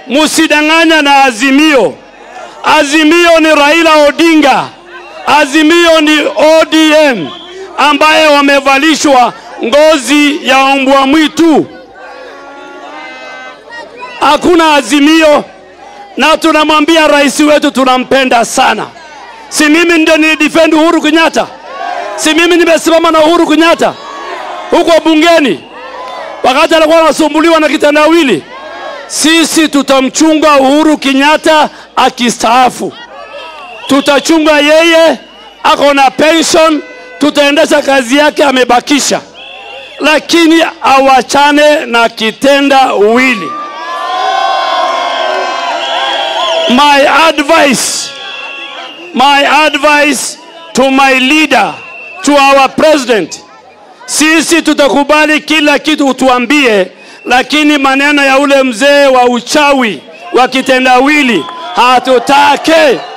Musidanganya na Azimio. Azimio ni Raila Odinga, Azimio ni ODM ambaye wamevalishwa ngozi ya mbwa mwitu. Hakuna Azimio, na tunamwambia rais wetu tunampenda sana. Si mimi ndio nilidefend Uhuru Kenyatta? Si mimi nimesimama na Uhuru Kenyatta huko bungeni wakati alikuwa anasumbuliwa na kitendawili? Sisi tutamchunga Uhuru Kenyatta akistaafu, tutachunga yeye, ako na pension, tutaendesha kazi yake amebakisha, lakini awachane na kitendawili. My advice, my advice to my leader, to our president, sisi tutakubali kila kitu utuambie, lakini maneno ya ule mzee wa uchawi wa kitendawili hatutake.